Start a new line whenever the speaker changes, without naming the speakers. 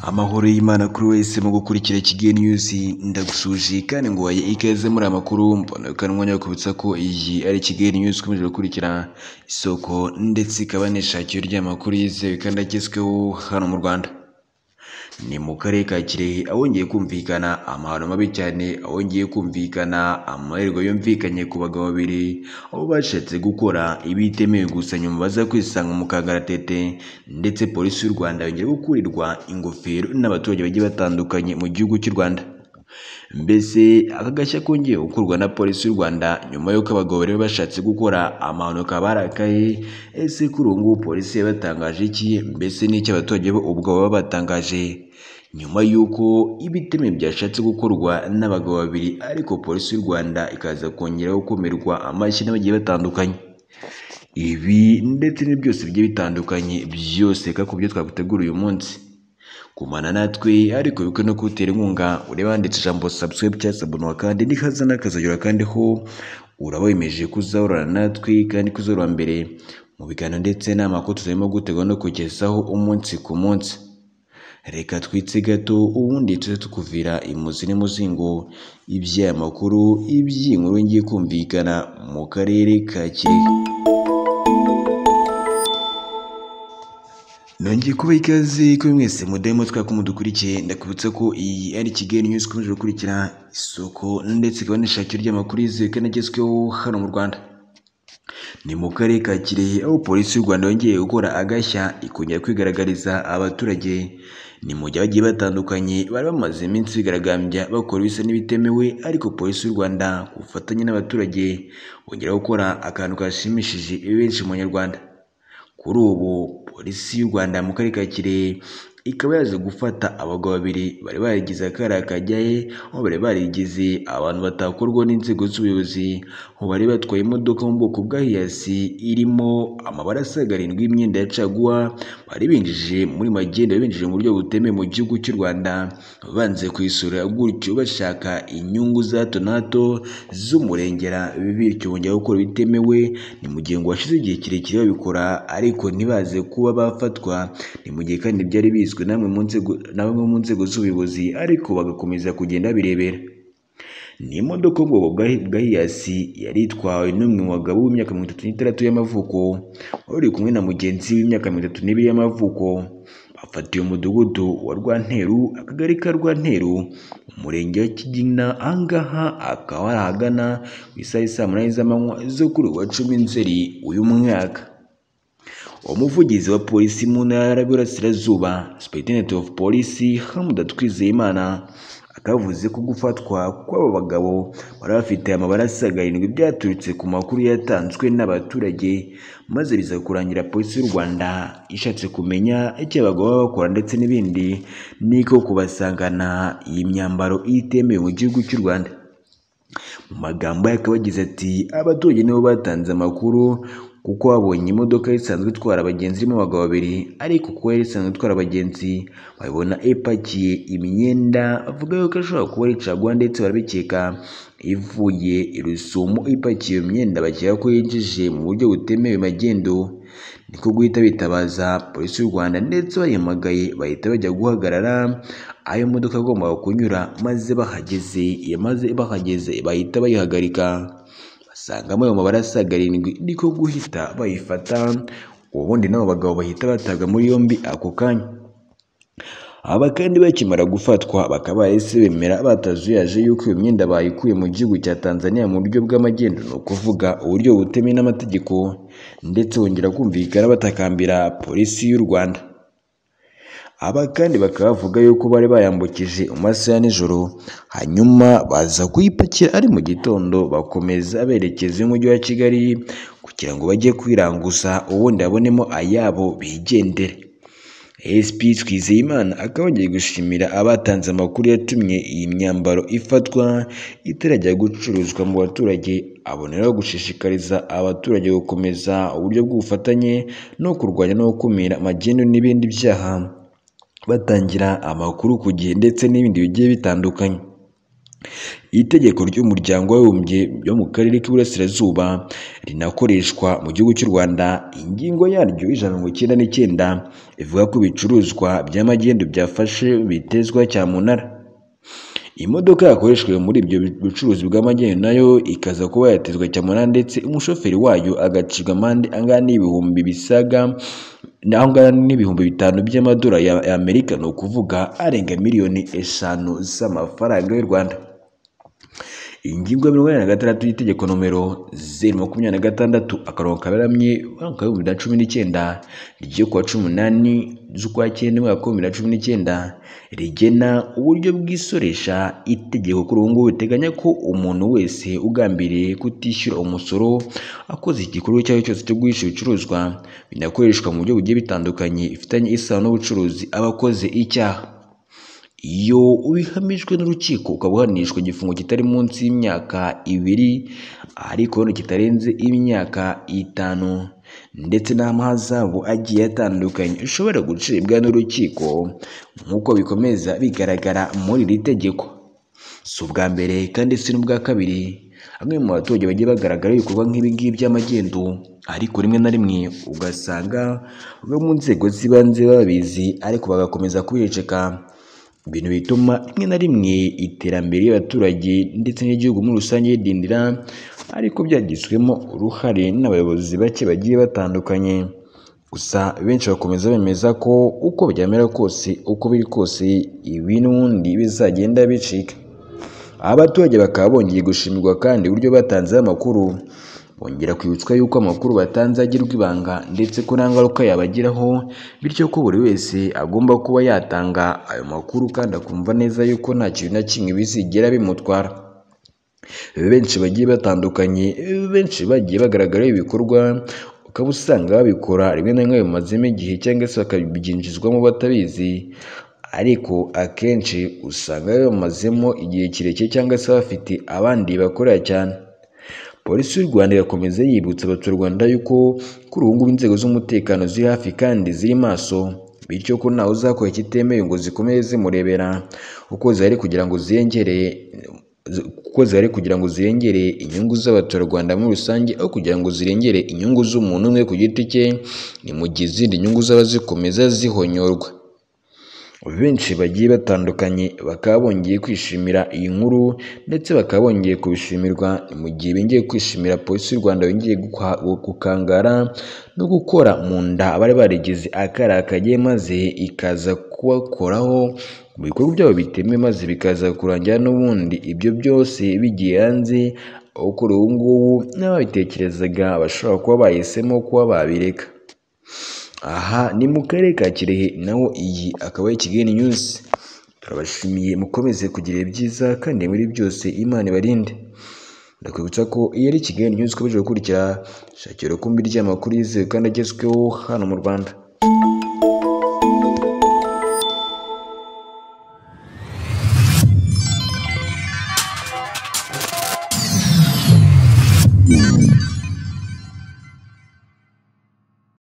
Amahoro y'Imana kuri wese mu gukurikira Kigali News ndagusuhuje kandi nguhaye ikaze muri aya makuru mbona kandi mwanya wo kubutsa ko iyi ari Kigali News ikomeje gukurikira isoko ndetse ikaba anishakira ry'amakuru yizewe kandi agezweho hano mu Rwanda ni mu karere ka Kirehe ahongeye kumvikana amahano mabi cyane ahongeye kumvikana amarerwa yumvikanye ku bagabo babiri aho bashatse gukora ibitemewe gusa nyuma baza kwisanga mu kangaratete ndetse polisi y'u Rwanda yongera gukurirwa ingofero n'abaturage bagiye batandukanye mu gihugu cy'u Rwanda mbese aka gashya kongeye gukorwa na polisi y'u Rwanda nyuma y'uko abagabo bari bashatse gukora amahanuka barakaye ese kuri ubu ngubu polisi yabatangaje iki mbese n'icyo abaturage bo ubwo baba batangaje nyuma y'uko ibiteme byashatse gukorwa n'abagabo babiri ariko polisi y'u Rwanda ikaza kongera gukomerwa amashyi n'abagiye batandukanye ibi ndetse ni byose bigiye bitandukanye byose kako byo twagutegura uyu munsi kumana natwe ariko bikwiye no kuwutera inkunga ureba handitse ijambo subscribe cyangwa sabunuka kandi nikaza n'akazagera kandi ho uraba wemeje kuzahorana natwe kandi kuzahora mbere mu biganiro ndetse n'amakuru tuzarimo gutegura no kugezaho umunsi ku munsi reka twitse gato ubundi tuze tukuvira imuzi n'umuzingo iby'aya makuru iby'inkuru ngiye kumvikana mu karere ka Kirehe nongeye kuba ikaze kuri mwese mudahemu twaka mudukurikiye ndakubutsa ko iyi ari Kigali News ikomeje gukurikira isoko ndetse ikaba n'ishakiro ry'amakuru yizewe kandi agezweho hano mu Rwanda ni mu karere ka Kirehe aho polisi y'u Rwanda yongeye gukora agashya ikongera kwigaragariza abaturage ni mu gihe bagiye batandukanye bari bamaze iminsi bigaragambya bakora ibisa n'ibitemewe ariko polisi y'u Rwanda ku bufatanye n'abaturage bongera gukora akantu kashimishije benshi mu banyarwanda kuri ubu polisi y'u rwanda mu karere ka kirehe ikaba yaje gufata abagabo babiri bari barigize akariya kajyaye aho bari barigize abantu batakorwa n'inzego z'ubuyobozi aho bari batwaye imodoka mu bwoko bwa hiyasi irimo amabara asaga arindwi y'imyenda ya caguwa bari binjije muri magenda binjije mu buryo butemewe mu gihugu cy'u rwanda banze kuyisura gutyo bashaka inyungu za hato na hato z'umurengera bityo bongera gukora ibitemewe ni mu gihe ngo hashize igihe kirekire babikora ariko ntibaze kuba bafatwa ni mu gihe kandi byari bizwi bizwi na bamwe mu nzego z'ubuyobozi ariko bagakomeza kugenda birebera ni imodoka ubwoko bwa hiyasi yari itwawe n'umwe mu bagabo w'imyaka mirongo itatu n'itandatu y'amavuko wari kumwe na mugenzi w'imyaka mirongo itatu n'ibiri y'amavuko bafatiye umudugudu wa rwanteru akagari ka rwanteru umurenge wa kigina ahangaha akaba ari ahagana ku isaha saa munani z'amanywa zo kuri uwa cumi nzeri uyu mwaka umuvugizi wa polisi mu ntara y'uburasirazuba supayitinete ofu polisi hamuda twizeyimana akavuze ko gufatwa kw'abo bagabo bari bafite amabara asaga arindwi byaturutse ku makuru yatanzwe n'abaturage maze biza kurangira polisi y'u rwanda ishatse kumenya icyo abagabo baba bakora ndetse n'ibindi niko kubasangana iyi myambaro itemewe mu gihugu cy'u rwanda mu magambo ye akaba agize ati abaturage nibo batanze amakuru kuko babonye imodoka isanzwe itwara abagenzi irimo abagabo babiri ariko kuko yari isanzwe itwara abagenzi babibona ipakiye imyenda bavuga yuko ashobora kuba ari caguwa ndetse barabikeka ivuye irusumo ipakiye imyenda bakeka ko yinjije mu buryo butemewe magendo niko guhita bitabaza polisi y'u rwanda ndetse bayihamagaye bahita bajya guhagarara ayo modoka agomba kunyura maze bahageze maze bahageze bahita bayihagarika basangamo ayo mabara asaga arindwi niko guhita bayifata ubundi n'abo bagabo bahita batabwa muri yombi ako kanya aba kandi bakimara gufatwa bakaba bahise bemera batazuyaje yuko iyo myenda bayikuye mu gihugu cya tanzania mu buryo bw'amagendo ni ukuvuga uburyo butemewe n'amategeko ndetse bongera kumvikana batakambira polisi y'u rwanda aba kandi bakaba bavuga yuko bari bayambukije mu masaha ya nijoro hanyuma baza kuyipakira ari mu gitondo bakomeza berekeza umujyi wa kigali kugira ngo bajye kwiranguza ubundi babonemo ayabo bigendere sp twizeyimana akaba agiye gushimira abatanze amakuru yatumye iyi myambaro ifatwa itarajya gucuruzwa mu baturage aboneraho gushishikariza abaturage gukomeza uburyo bw'ubufatanye no kurwanya no gukumira magendu n'ibindi byaha batangira amakuru ku gihe ndetse n'ibindi bigiye bitandukanye itegeko ry'umuryango w'abibumbye ryo mu karere k'iburasirazuba rinakoreshwa mu gihugu cy'u rwanda ingingo yaryo y'ijana na mirongo icyenda n'icyenda ivuga ko ibicuruzwa by'amagendu byafashe bitezwa cyamunara imodoka yakoreshejwe muri ibyo bucuruzi bw'amagendu nayo ikaza kuba yatezwa cyamunara ndetse umushoferi wayo agacibwa amande angana n'ibihumbi bisaga naho ngana n'ibihumbi bitanu by'amadolari ya ya amerika ni ukuvuga arenga miliyoni eshanu z'amafaranga y'u rwanda ingingo ya mirongo inani na gatandatu y'itegeko nomero zeru makumyabiri na gatandatu akarongo kaberamye umwaka w'ibihumbi bibiri na cumi n'icyenda ryo kuwa cumi n'umunani z'ukwa cyenda umwaka w'ibihumbi bibiri na cumi n'icyenda rigena uburyo bw'isoresha itegeko kuri ubu ngubu riteganya ko umuntu wese ugambiriye kutishyura umusoro akoze igikorwa icyo ari cyo cyose cyo guhisha ibicuruzwa binakoreshwa mu buryo bugiye bitandukanye bifitanye isano n'ubucuruzi aba akoze icyaha iyo ubihamijwe n'urukiko ukaba uhanishwa igifungo kitari munsi y'imyaka ibiri ariko nanone kitarenze imyaka itanu ndetse n'amahazabu agiye atandukanye ushobora gucibwa n'urukiko nk'uko bikomeza bigaragara muri iri tegeko si ubwa mbere kandi si n'ubwa kabiri bamwe mu baturage bagiye bagaragaraho ibikorwa nk'ibi ngibi by'amagendu ariko rimwe na rimwe ugasanga bamwe mu nzego z'ibanze babizi ariko bagakomeza kubiceka ibintu bituma rimwe na rimwe iterambere ry'abaturage ndetse n'igihugu muri rusange ridindira ariko byagizwemo uruhare n'abayobozi bake bagiye batandukanye gusa benshi bakomeza bemeza ko uko byamera kose uko biri kose ibi n'ubundi bizagenda bicika aba baturage bakaba bongeye gushimirwa kandi uburyo batanzeho amakuru bongera kwibutswa yuko amakuru batanze agirwa ibanga ndetse ko nta ngaruka yabagiraho bityo ko buri wese agomba kuba yatanga ayo makuru kandi akumva neza yuko nta kintu na kimwe bizigera bimutwara benshi bagiye batandukanye benshi bagiye bagaragaraho ibikorwa ukaba usanga babikora rimwe na rimwe bimazemo igihe cyangwa se bakabyinjizwamo batabizi ariko akenshi usanga bamazemo igihe kirekire cyangwa se bafite abandi bakorera cyane polisi y'u rwanda irakomeza yibutsa abaturarwanda yuko kuri ubu ngubu inzego z'umutekano ziri hafi kandi ziri maso bityo ko ntawe uzakora ikitemewe ngo zikomeze zimurebera kuko zihari kugira ngo ziyongere kuko zihari kugira ngo zirengere inyungu z'abaturarwanda muri rusange aho kugira ngo zirengere inyungu z'umuntu umwe ku giti cye ni mu gihe izindi nyungu zaba zikomeza zihonyorwa benshi bagiye batandukanye bakaba bongeye kwishimira iyi nkuru ndetse bakaba bongeye kubishimirwa mu gihe bongeye kwishimira polisi y'u rwanda bongeye gukwa- gukangara no gukora mu nda abari barigize akari akagiye maze ikaza kubakoraho mu bikorwa byabo bitemewe maze bikaza kurangira n'ubundi ibyo byose bigiye hanze aho kuri ubu ngubu n'ababitekerezaga bashobora kuba bahisemo kuba babireka aha ni mu karere ka kirehe naho iyi akaba ari kigali news turabashimiye mukomeze kugira ibyiza kandi muri byose imana ibarinde ndakwibutsa ko iyi ari kigali news ukomeje gukurikira shakira ukumbi ry'amakuru yizewe kandi agezweho hano mu rwanda